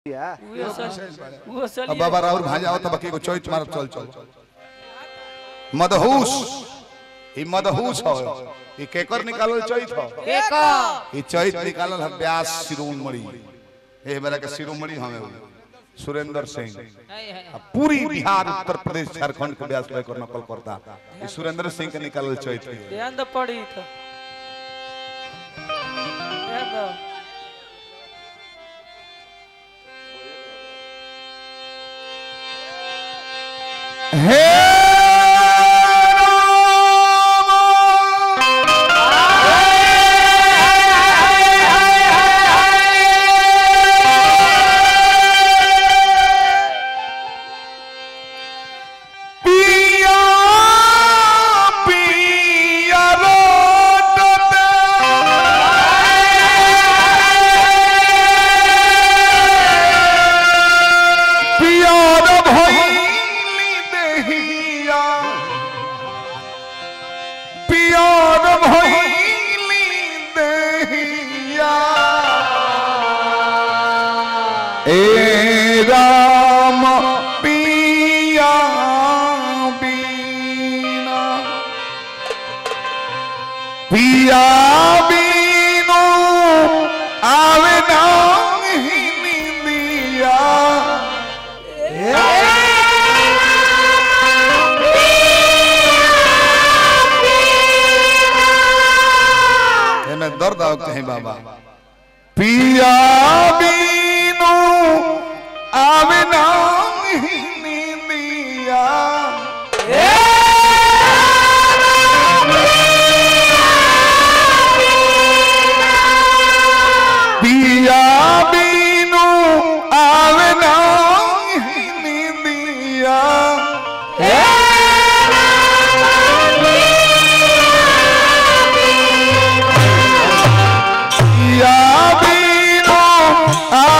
उहे सल उहे सल अब बाबा राउर भाजा आवत बाकी को चोइच मार चल चल मदहूस ई मदहूस हो ई केकर निकालल चोइच हो ई चोइच निकालल है व्यास शिरोमणि ए मेरा के शिरोमणि हमें उ। सुरेंद्र सिंह अब पूरी बिहार उत्तर प्रदेश झारखंड के व्यास भाई को नकल करता ई सुरेंद्र सिंह के निकालल चोइच है ध्यान दो पड़ी तो ध्यान दो हे पिया पिया पियार भइली देहिया पियार भइली देहिया ए राम पिया बीना पिया बीनो आवे नाही निंदिया एमे दर्द आओ कहीं बाबा पिया बीनो आवे नाही निंदिया पिया बीनो आवे नाही निंदिया पिया बीनो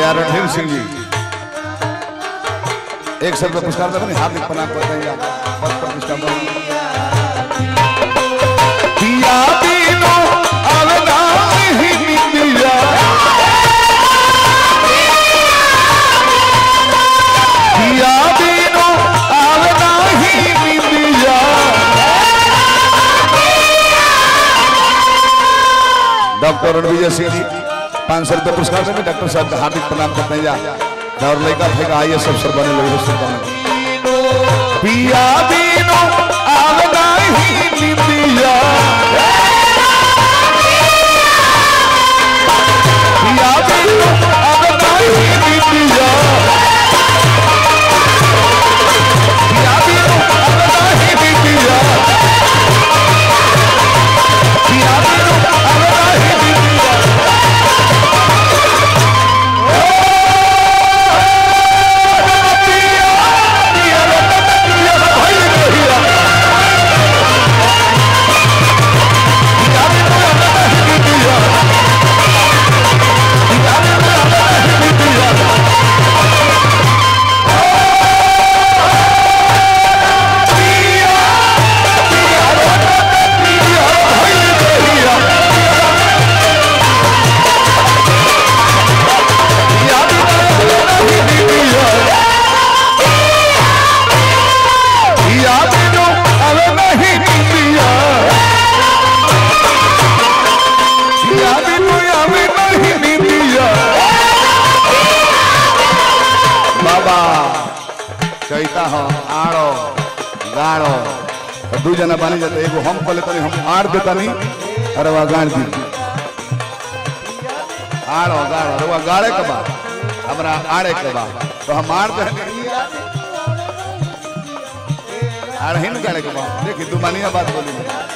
भैया रणधीर सिंह जी एक सौ रुपये पुरस्कार देते हार्दिक प्रणाम करते हैं पद प्रतिष्ठा पिया बिनु अवदा ही निंदिया पिया बिनु अवदा ही निंदिया डॉक्टर रणविजय सिंह जी पाँच सौ रुपये पुरस्कार देंगे डॉक्टर साहब का हार्दिक प्रणाम करते हैं जा और लड़का फेंका आइए सब सर बने लगे शुभकामनाएं पिया बिनु आवना ही निंदिया पिया बिनु आवना ही निंदिया पिया बिनु आवना ही निंदिया पिया बिनु आवना ही निंदिया याद जो अब नहीं दिया याद जो अब नहीं दिया बाबा चैता हो आड़ो गाड़ो दू जना बानी जाते एगो हम कहले तनी हम आड़ देता नहीं अरे वह गाड़ दी आड़ो गाड़ो अरे वह गाड़े के बाद हमरा आड़े के बाद तो हम आड़ दे आड़ ही न गाड़े के बाद देखी दुमानिया बात बोली